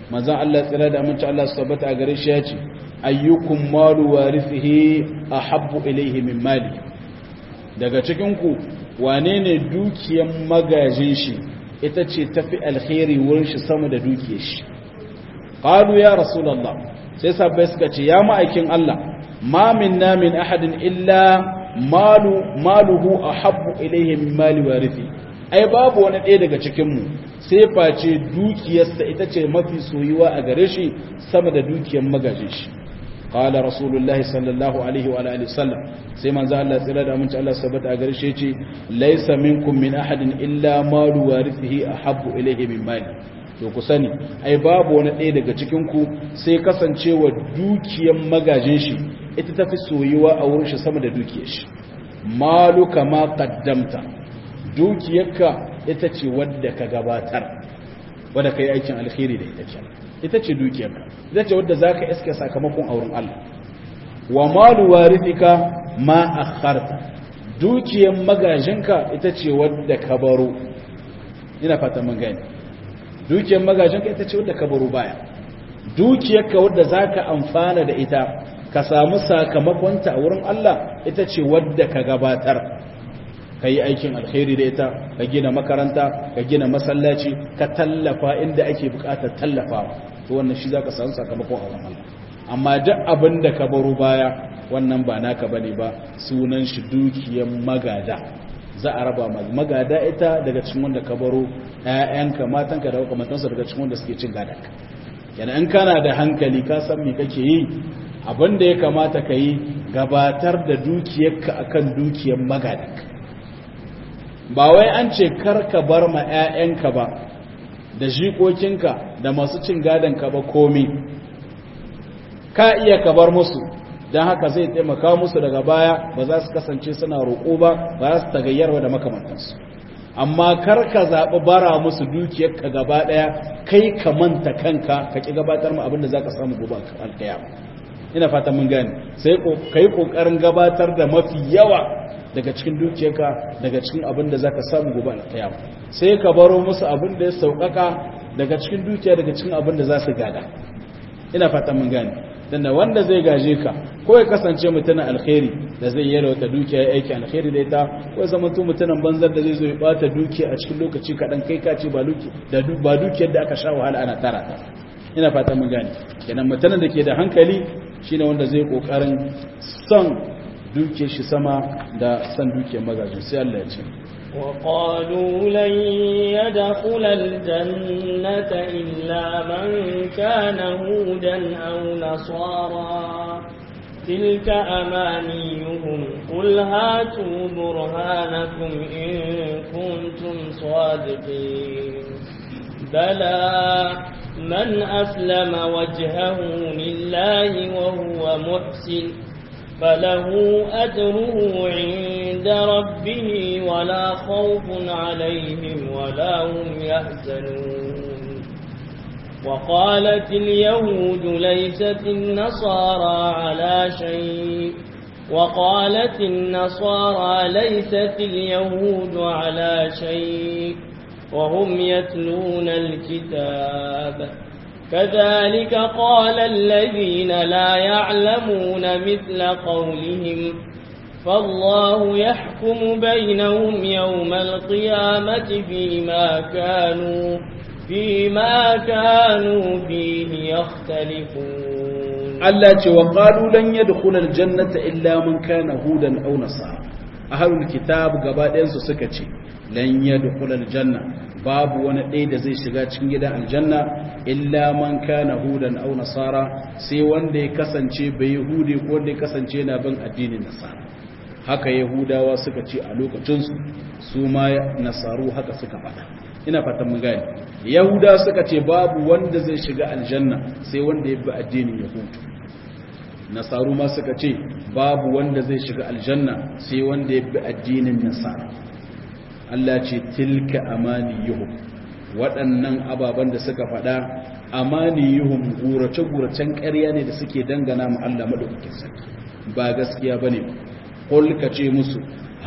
S1: manzon Allah tsira da aminci Allah su tabbata a gare shi ya ce ayyukum malu warithihi ahabbu ilayhi min mali daga cikin ku wane ne dukiyan magajin shi ita ce tafi alkhairi wurin shi sama da dukiyar shi qalu ya rasulullah sai sabbai suka ce ya ma'aikin Allah ma minna min ahadin illa malu maluhu ahabbu ilayhi min mali warithi ai babu wani ɗaya daga cikin mu sai face dukiyarsa ita ce mafi soyuwa a gare shi sama da dukiyar magajin shi qala rasulullahi sallallahu alaihi wa alihi wasallam sai manzo Allah tsira da aminci Allah sabata a gare shi yace laysa minkum min ahadin illa malu warithihi ahabbu ilayhi min mali to ku sani ai babu wani ɗaya daga cikin ku sai kasancewa dukiyar magajin shi ita tafi soyuwa a wurin shi sama da dukiyar shi malu kama qaddamta dukiyarka ita ce wadda ka gabatar wadda ka yi aikin alkhairi da ita ce ita ce dukiyarka ita ce wadda za ka iske sakamakon auren Allah wa malu warithika ma akharta dukiyar magajinka ita ce wadda ka baro ina fata mun gani dukiyar magajinka ita ce wadda ka baro baya dukiyarka wadda za ka amfana da ita ka samu sakamakonta a wurin Allah ita ce wadda ka gabatar ka yi aikin alkhairi da ita ka gina makaranta ka gina masallaci ka tallafa inda ake bukatar tallafawa to wannan shi za ka samu sakamakon a wurin Allah amma duk abin da ka baro baya wannan ba naka bane ba sunan shi dukiyar magada za a raba magada ita daga cikin wanda ka baro ƴaƴanka matanka da makamantansu daga cikin wanda suke cin gadanka yana in kana da hankali ka san me kake yi abin da ya kamata ka yi gabatar da dukiyarka akan dukiyar magadanka ba wai an ce karka bar ma 'ya'yanka ba da jikokinka da masu cin gadonka ba komi ka iya ka bar musu don haka zai taimaka musu daga baya ba za su kasance suna roƙo ba ba za su tagayyarwa da makamantansu amma karka zaɓi bara musu dukiyarka gaba ɗaya kai ka manta kanka ka ƙi gabatar ma abin da za ka samu gobe alkaya ina fata mun gane sai ka yi ƙoƙarin gabatar da mafi yawa daga cikin dukiyarka daga cikin abin da za ka samu gobe alkiyama sai ka baro musu abin da ya sauƙaƙa daga cikin dukiya daga cikin abin da za su gada ina fata mun gane dan da wanda zai gaje ka ko ya kasance mutumin alkhairi da zai yi wata dukiya ya aiki alkhairi da ita ko ya zama mutumin banzar da zai zo ya bata dukiya a cikin lokaci kaɗan kai ka ce ba dukiyar da aka sha wahala ana tara ta ina fata mun gane kenan mutumin da ke da hankali shine wanda zai kokarin son duke shi sama da san duke magajin sai Allah ya ce
S2: وقالوا لن يدخل الجنة إلا من كان هودا أو نصارى تلك أمانيهم قل هاتوا برهانكم إن كنتم صادقين بلى من أسلم وجهه لله وهو محسن فله أجره عند ربه ولا خوف عليهم ولا هم يحزنون وقالت اليهود ليست النصارى على شيء وقالت النصارى ليست اليهود على شيء وهم يتلون الكتاب كذلك قال الذين لا يعلمون مثل قولهم فالله يحكم بينهم يوم القيامة فيما كانوا فيما كانوا فيه يختلفون
S1: Allah ce wa qalu lan yadkhula aljannata illa man kana hudan aw nasara ahlul kitab gaba ɗayan su suka ce lan yadkhula aljanna babu wani ɗaya da zai shiga cikin gidan aljanna illa man kana hudan aw nasara sai wanda ya kasance bai yahudi ko wanda ya kasance na bin addinin nasara haka yahudawa suka ce a lokacin su su ma nasaru haka suka faɗa ina fatan mun gane yahuda suka ce babu wanda zai shiga aljanna sai wanda ya bi addinin yahudu nasaru ma suka ce babu wanda zai shiga aljanna sai wanda ya bi addinin nasara Allah ce tilka amaniyuhum waɗannan ababen da suka faɗa amaniyuhum gurace-guracen ƙarya ne da suke dangana mu Allah madaukakin sarki ba gaskiya bane qul ka ce musu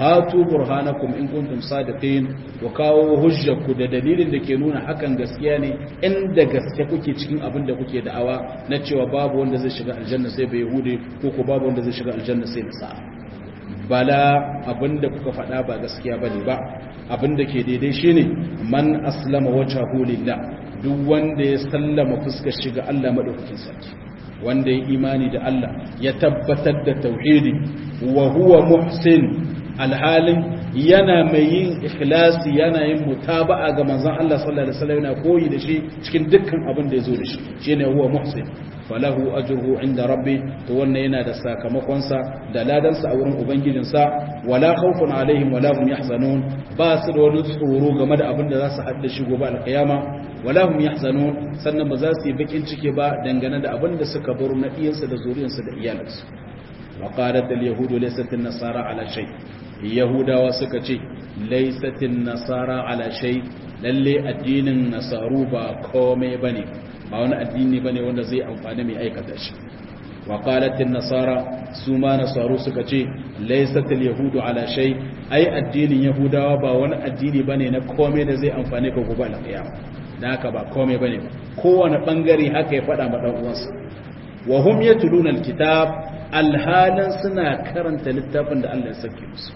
S1: hatu burhanakum in kuntum sadiqin wa kawo hujjarku da dalilin da ke nuna hakan gaskiya ne inda gaske kuke cikin abin da kuke da'awa na cewa babu wanda zai shiga aljanna sai bai yahudi ko ko babu wanda zai shiga aljanna sai nasara bala abin da kuka faɗa ba gaskiya bane ba abin da ke daidai shine man aslama wajhahu lillah duk wanda ya sallama fuskar shiga Allah madaukakin sarki wanda ya imani da Allah ya tabbatar da tauhidi wa huwa muhsin alhalin yana mai yin ikhlasi yana yin mutaba'a ga manzon Allah sallallahu alaihi wasallam yana koyi da shi cikin dukkan abin da yazo da shi shine huwa muhsin falahu ajruhu inda rabbi to wannan yana da sakamakon sa da ladan sa a wurin ubangijin sa wala khawfun alaihim wala hum yahzanun ba su da wani tsoro game da abin da za su hadda shi gobe alkiyama wala hum yahzanun sannan ba za su yi bakin ciki ba dangane da abin da suka baro na iyansu da zuriyarsu da iyalansu wa qalat al yahudu laysat an nasara ala shay yahudawa suka ce laysat an nasara ala shay lalle addinin nasaru ba komai bane ba wani addini bane wanda zai amfani mai aikata shi wa qalat an nasara su ma nasaru suka ce laysat al yahudu ala shay ai addinin yahudawa ba wani addini bane na komai da zai amfane ka gobe alkiyama da haka ba komai bane kowane bangare haka ya faɗa ma dan uwansa wa hum yatluna alkitab alhalan suna karanta littafin da Allah ya sake musu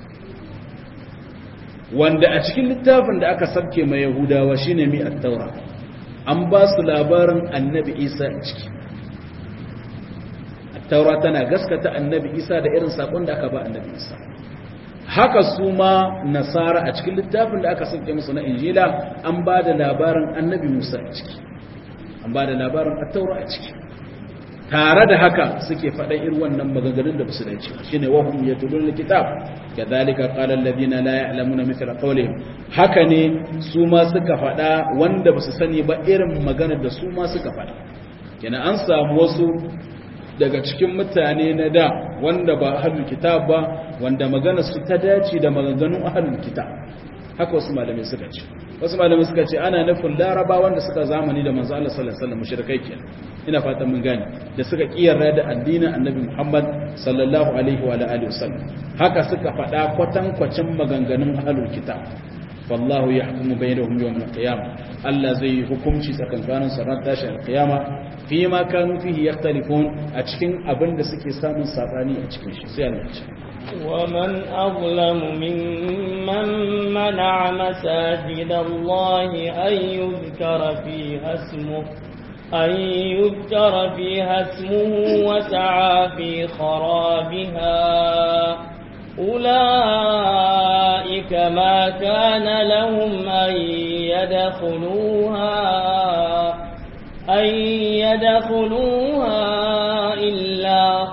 S1: wanda a cikin littafin da aka sabke mai yahudawa shine mi at-taura an ba su labarin annabi Isa a ciki at-taura tana gaskata annabi Isa da irin sakon da aka ba annabi Isa haka su ma nasara a cikin littafin da aka sauke musu na injila an ba da labarin annabi musa a ciki an ba da labarin attaura a ciki tare da haka suke faɗa irin wannan maganganun da ba su dace shine wahum yatlun alkitab kadhalika qala alladhina la ya'lamuna mithla qawlihim haka ne su ma suka faɗa wanda ba su sani ba irin maganar da su ma suka faɗa kenan an samu wasu daga cikin mutane na da wanda ba ahlul kitab ba wanda magana su ta dace da maganganun ahlul kitab haka wasu malamai suka ce wasu malamai suka ce ana nufin laraba wanda suka zamani da manzo Allah sallallahu alaihi wasallam mushrikai kenan ina fatan mun gane da suka kiyarra da addinin annabi Muhammad sallallahu alaihi wa alihi wasallam haka suka faɗa kwatan kwacin maganganun ahlul kitab wallahu yahkumu bainahum yawm al-qiyamah Allah zai hukunci tsakankanin su ran tashin al-qiyama fi ma kanu fihi yakhtalifun a cikin abin da suke samun sabani a cikin shi sai Allah ya
S2: ومن أظلم ممن منع مساجد الله أن يذكر فيها اسمه أن يذكر فيها اسمه وسعى في خرابها أولئك ما كان لهم أن يدخلوها أن يدخلوها إلا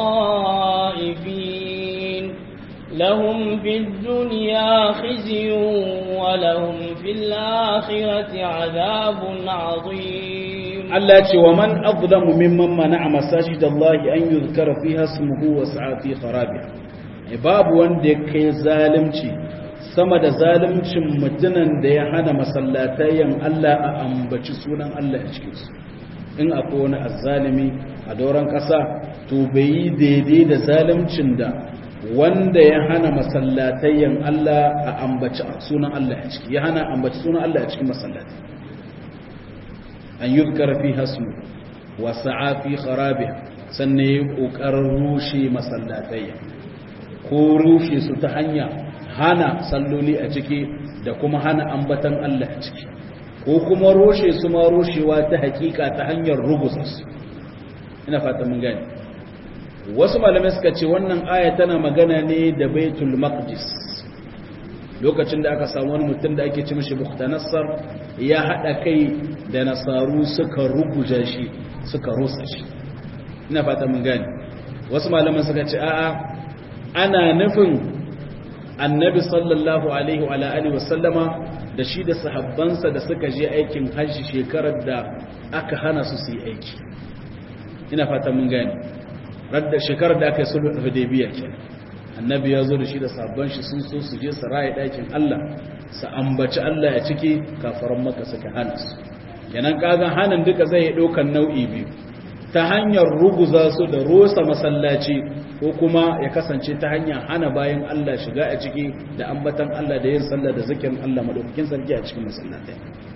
S2: خائفين لهم في الدنيا خزي ولهم في الآخرة عذاب عظيم
S1: Allah ce wa man azlamu mimman mana'a masajid Allah an yuzkara fiha ismuhu wa sa'a fi kharabiha babu wanda ya kai zalunci sama da zaluncin mutunan da ya hana masallatayen Allah a ambaci sunan Allah a cikin su in akwai wani azzalimi a doron ƙasa to bai yi daidai da zaluncin da wanda ya hana masallatayen Allah a ambaci sunan Allah a ciki ya hana ambaci sunan Allah a cikin masallatai an yuzkara fi hasmu wa sa'a fi kharabiha sannan yi kokarin rushe masallatai ko rushe su ta hanya hana salloli a ciki da kuma hana ambatan Allah a ciki ko kuma rushe su ma rushewa ta hakika ta hanyar rugusa su ina fata mun gane wasu malamai suka ce wannan aya tana magana ne da baitul maqdis lokacin da aka samu wani mutum da ake ci mashi buktanassar ya haɗa kai da nasaru suka ruguja shi suka rusa shi ina fata mun gani wasu malaman suka ce a'a ana nufin annabi sallallahu alaihi wa alihi wasallama da shi da sahabbansa da suka je aikin hajji shekarar da aka hana su su yi aiki ina fata mun gani radda shekarar da aka yi sulhu hudaybiya kenan annabi ya zo da shi da sabon shi sun so su je su raye ɗakin Allah su ambaci Allah ya ciki kafaran maka suka hana su kenan kagan hanin duka zai ɗaukan nau'i biyu ta hanyar ruguza su da rosa masallaci ko kuma ya kasance ta hanyar hana bayan Allah shiga a ciki da ambatan Allah da yin sallah da zikirin Allah madaukakin sarki a cikin masallatai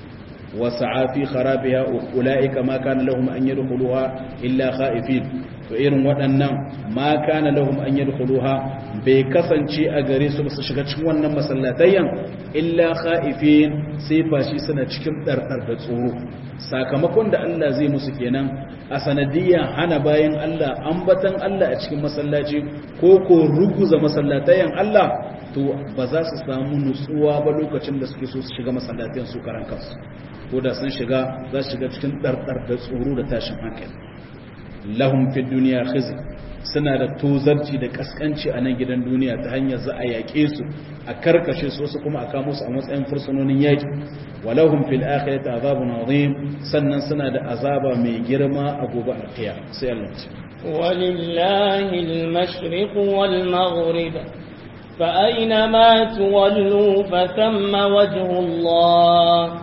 S1: wasa'a fi kharabiha ulaika ma kana lahum an yadkhuluha illa khaifin to irin waɗannan ma kana lahum an yadkhuluha bai kasance a gare su su shiga cikin wannan masallatayyan illa khaifin sai fashi suna cikin dardar da tsoro sakamakon da Allah zai musu kenan a sanadiyya hana bayan Allah ambatan Allah a cikin masallaci ko ko ruguza masallatayen Allah to ba za su samu nutsuwa ba lokacin da suke so su shiga masallatayen su karan kansu ko da sun shiga za su shiga cikin ɗarɗar da tsoro da tashin hankali lahum fi duniya khizy suna da tozarci da kaskanci a nan gidan duniya ta hanyar za a yaƙe su a karkashe su wasu kuma a kamo su a matsayin fursunonin yaƙi walahum fil akhirati azabun azim sannan suna da azaba mai girma a gobe alqiya sai Allah ce
S2: walillahi al-mashriq wal maghrib fa aynama tuwallu fa thamma wajhu Allah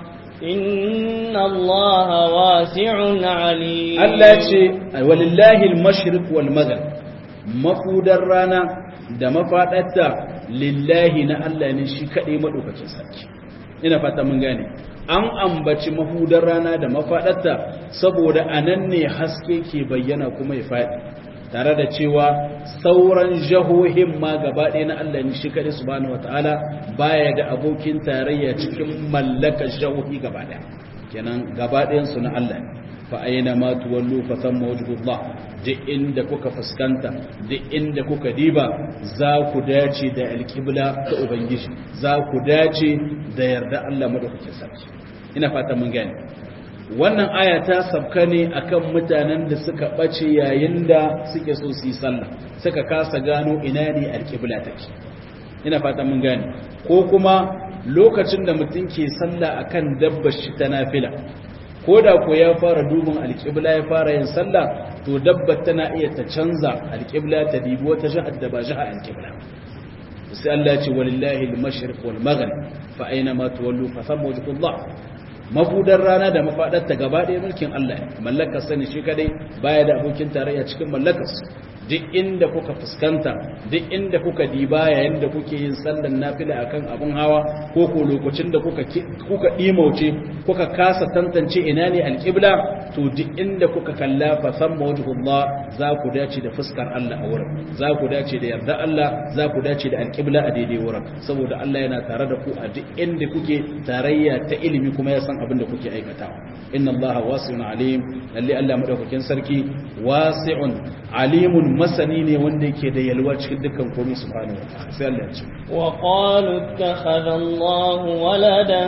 S2: inna Allah wasi'un alim
S1: Allah ce walillahi al-mashriq wal maghrib mafudar rana da mafadarta lillahi na Allah ne shi kadai madaukakin sarki ina fata mun gane an ambaci mahudar rana da mafadarta saboda anan ne haske ke bayyana kuma ya fadi tare da cewa sauran jahohin ma gaba ɗaya na Allah ne shi kadai subhanahu wataala baya da abokin tarayya cikin mallakar jahohi gaba ɗaya kenan gaba ɗayan su na Allah ne fa aina ma tuwallu fa thamma wajhullah duk inda kuka fuskanta duk inda kuka diba za ku dace da alƙibla ta ubangiji za ku dace da yarda Allah madaukakin sarki ina fata mun gane wannan aya ta sabka ne akan mutanen da suka bace yayin da suke so su yi sallah suka kasa gano ina ne alƙibla take ina fata mun gane ko kuma lokacin da mutum ke sallah akan dabbar shi ta nafila ko da ko ya fara dubin alƙibla ya fara yin sallah to dabbar tana iya ta canza alƙibla ta dibi wata jihar da ba jihar alƙibla sai Allah ce walillahi al-mashriq wal maghrib fa aina ma tuwallu fa thamma wajhullah mabudar rana da mafadarta gaba ɗaya mulkin Allah mallakar sani shi kadai baya da abokin tarayya cikin mallakar duk inda kuka fuskanta duk inda kuka diba yayin da kuke yin sallan nafila akan abun hawa ko ko lokacin da kuka kuka dimauce kuka kasa tantance ina ne alqibla to duk inda kuka kalla fa thamma wajhullah za ku dace da fuskar Allah a wurin za ku dace da yarda Allah za ku dace da alqibla a daidai wurin saboda Allah yana tare da ku a duk inda kuke tarayya ta ilimi kuma ya san abin da kuke aikatawa inna Allah wasi'un alim lalle Allah madaukakin sarki wasi'un alimun masani ne wanda yake da yalwa cikin dukkan komai subhanahu wa ta'ala sai Allah ya ce
S2: wa qalu ittakhadha Allah waladan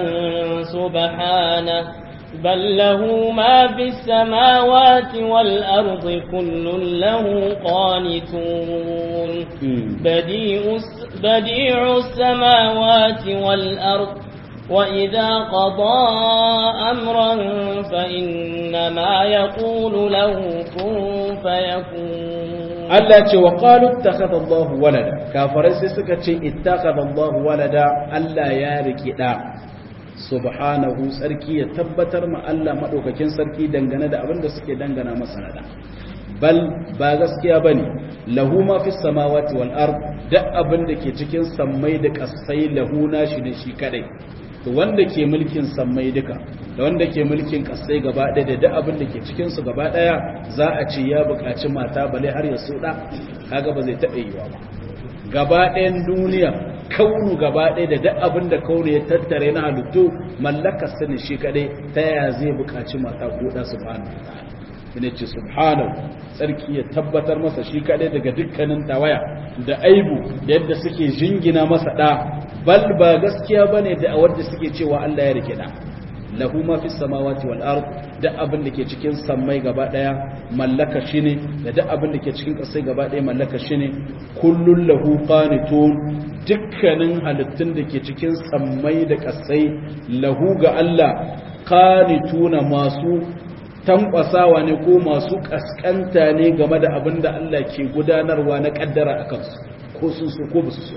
S2: subhanahu بل له ما في السماوات والأرض كل له قانتون بديع, بديع السماوات والأرض وإذا قضى أمرا فإنما يقول له كن فيكون
S1: Allah ce wa qalu ittakhadha Allah walada kafirai sai suka ce ittakhadha Allah walada Allah ya riki da subhanahu sarki ya tabbatar ma Allah madaukakin sarki dangane da abin da suke dangana masa nada bal ba gaskiya bane lahu ma fis samawati wal ard da abin da ke cikin sammai da kasai lahu nashi da shi kadai to wanda ke mulkin sammai duka da wanda ke mulkin kasai gaba ɗaya da duk abin da ke cikin su gaba ɗaya za a ce ya buƙaci mata bale har ya soda kaga ba zai taɓa yiwa ba gaba ɗayan duniya kaunu gaba ɗaya da duk abin da kaunu ya tattare na halittu mallakar sani shi kadai ta yaya zai buƙaci mata ko da subhanahu wa ta'ala ina ce subhanahu sarki ya tabbatar masa shi kadai daga dukkanin tawaya da aibu da yadda suke jingina masa da bal ba gaskiya bane da wanda suke cewa Allah ya rike da lahu ma fis samawati wal ard da abin da ke cikin sammai gaba daya mallaka shi ne da duk abin da ke cikin ƙasai gaba daya mallaka shi ne kullun lahu qanitun dukkanin halittun da ke cikin sammai da ƙasai lahu ga Allah qanituna masu tankwasawa ne ko masu kaskanta ne game da abin da Allah ke gudanarwa na kaddara a kansu ko sun so ko basu so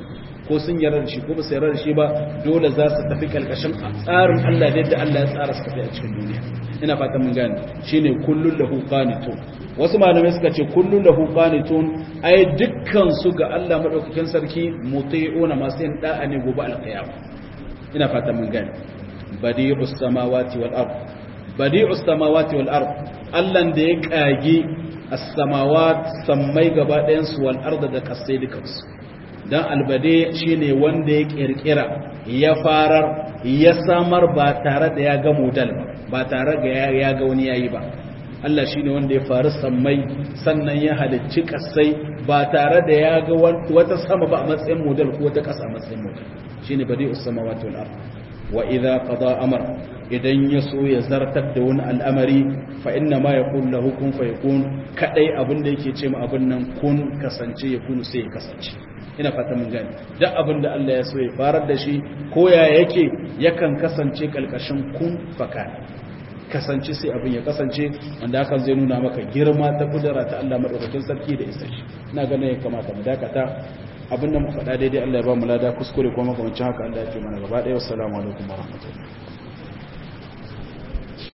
S1: ko sun yarda da shi ko ba su yarda da shi ba dole za su tafi kalkashin tsarin Allah da yadda Allah ya tsara su tafi a cikin duniya ina fatan mun gane shine kullun lahu qanitun wasu malamai suka ce kullun lahu qanitun ai dukkan su ga Allah madaukakin sarki muti'una masu yin da'a ne gobe alqiyama ina fatan mun gane badi'us samawati wal ard badi'us samawati wal ard Allah da ya kage as-samawat sammai gaba ɗayan su wal ard da kasai dukansu dan albade shine wanda ya kirkira ya farar ya samar ba tare da ya ga modal ba tare da ya ga wani yayi ba Allah shine wanda ya faru sammai sannan ya halicci kasai ba tare da ya ga wata sama ba a matsayin modal ko wata kasa a matsayin modal shine badi'us samawati wal ard wa idza qada amr idan ya so ya zartar da wani al'amari fa inna ma yaqul lahu kun fayakun kadai abin da yake ce ma abin nan kun kasance ya kunu sai ya kasance ina fata mun gani duk abin da Allah ya so ya farar da shi ko ya yake yakan kasance kalkashin kun faka kasance sai abin ya kasance wanda hakan zai nuna maka girma ta kudura ta Allah madaukakin sarki da isa shi ina ganin ya kamata mu dakata abin da mu faɗa daidai Allah ya ba mu lada kuskure kuma makamancin haka Allah ya ce mana gaba ɗaya wassalamu alaikum warahmatullahi